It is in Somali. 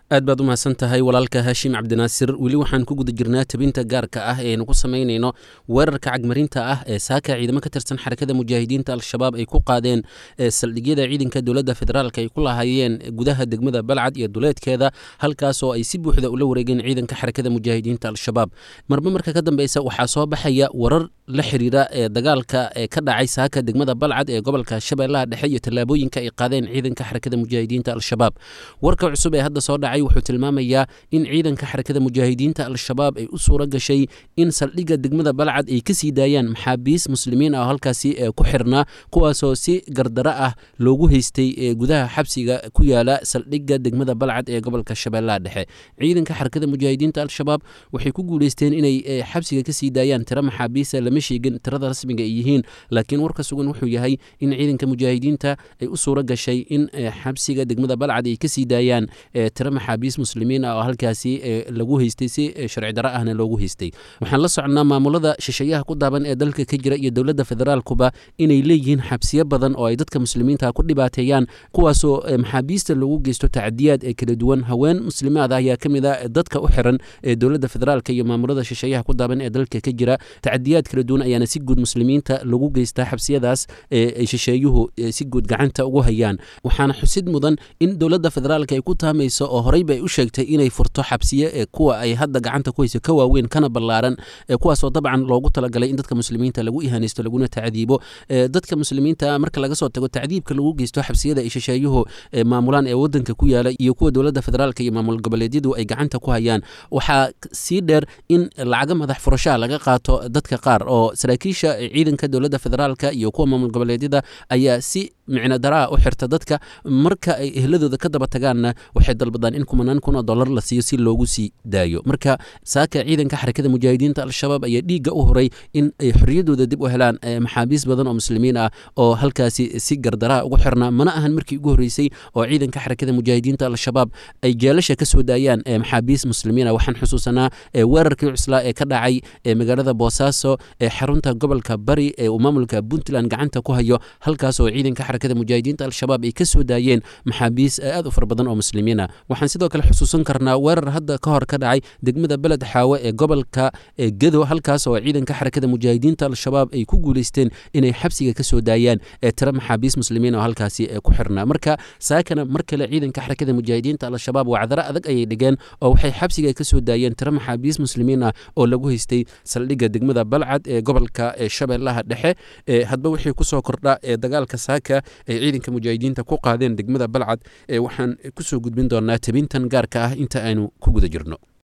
aad baad u mahadsan tahay walaalka haashim cabdinaasir weli waxaan ku guda jirnaa tabinta gaarka ah ee aynu ku samaynayno weerarka cagmarinta ah ee saaka ciidamo ka tirsan xarakada mujaahidiinta al-shabaab ay ku qaadeen saldhigyada ciidanka dowladda federaalk ay ku lahaayeen gudaha degmada balcad iyo duleedkeeda halkaas oo ay si buuxda ula wareegeen ciidanka xarakada mujaahidiinta al-shabaab marba marka ka dambeysa waxaa soo baxaya warar la xiriira ee dagaalka ee ka dhacay saaka degmada balcad ee gobolka shabeellaha dhexe iyo tallaabooyinka ay qaadeen ciidanka xarakada mujaahidiinta al-shabaab warka cusub ee hadda soo dhacay wuxuu tilmaamayaa in ciidanka xarakada mujaahidiinta al-shabaab ay u suura gashay in saldhigga degmada balcad ay kasii daayaan maxaabiis muslimiin ah oo halkaasi ku xirnaa kuwaasoo si gardaro ah loogu haystay gudaha xabsiga ku yaala saldhigga degmada balcad ee gobolka shabeellaha dhexe ciidanka xarakada mujaahidiinta al-shabaab waxay ku guuleysteen inay xabsiga kasii daayaan tiro maxaabiisa lama sheegin tirada rasmiga ay yihiin laakiin warka sugan wuxuu yahay in ciidanka mujaahidiinta ay u suura gashay in xabsiga degmada balcad ay kasii daayaan tiro maxaabiis muslimiin ah oo halkaasi lagu haystay si sharci daro ahna loogu haystay waxaan la soconnaa maamulada shisheeyaha ku daaban ee dalka ka jira iyo dowladda federaalkuba inay leeyihiin xabsiyo badan oo ay dadka muslimiinta ku dhibaateeyaan kuwaasoo maxaabiista loogu geysto tacadiyaad ee kala duwan haween muslimaad ah ayaa ka mid a dadka u xiran ee dowladda federaalka iyo maamulada shisheeyaha ku daaban ee dalka ka jira tacadiyaad kala duwan ayaana si guud muslimiinta lagu geystaa xabsiyadaas ee shisheeyuhu si guud gacanta ugu hayaan waxaana xusid mudan in dowladda federaalka ay ku taamayso oo horeyba ay u sheegtay inay furto xabsiye ee kuwa ay hadda gacanta ku hayso ka waaweyn kana ballaaran ee kuwaasoo dabcan loogu talagalay in dadka muslimiinta lagu ihanaysto laguna tacdiibo dadka muslimiinta marka laga soo tago tacdiibka lagu geysto xabsiyada ay shisheeyuhu maamulaan ee wadanka ku yaala iyo kuwa dowladda federaalka iyo maamul goboleedyadu ay gacanta ku hayaan waxaa sii dheer in lacaga madax furashaha laga qaato dadka qaar oo saraakiisha ciidanka dowladda federaalka iyo kuwa maamul goboleedyada ayaa si micno daraa u xirta dadka marka ay ehladooda ka daba tagaanna waxay dalbadaan in kumanaan kun oo dollar la siiyo si loogu sii daayo marka saaka ciidanka xarakada mujaahidiinta al-shabaab ayaa dhiigga u horay in ay xorriyadooda dib u helaan maxaabiis badan oo muslimiin ah oo halkaasi si gardaraa ugu xirnaa mana ahan markii ugu horreysay oo ciidanka xarakada mujaahidiinta al-shabaab ay jeelasha ka soo daayaan maxaabiis muslimiin ah waxaan xusuusanaa weerarkii cuslaa ee ka dhacay magaalada boosaaso ee xarunta gobolka bari ee uu maamulka puntland gacanta ku hayo halkaas oo ciidanka xarakada mujaahidiinta al-shabaab ay ka soo daayeen maxaabiis aad u fara badan oo muslimiin ah waxaan sidoo kale xusuusan karnaa weerar hadda ka hor ka dhacay degmada beled xaawe ee gobolka gedo halkaas oo ciidanka xarakada mujaahidiinta al-shabaab ay ku guuleysteen inay xabsiga ka soo daayaan ee tiro maxaabiis muslimiin oo halkaasi ku xirnaa marka saakana mar kale ciidanka xarakada mujaahidiinta al-shabaab wacdaro adag ayay dhigeen oo waxay xabsiga ka soo daayeen tiro maxaabiis muslimiin ah oo lagu haystay saldhigga degmada balcad ee gobolka shabeellaha dhexe hadba wixii kusoo kordha ee dagaalka saaka ay ciidanka mujaahidiinta ku qaadeen degmada balcad waxaan kusoo gudbin doonaa tabintan gaarka ah inta aynu ku guda jirno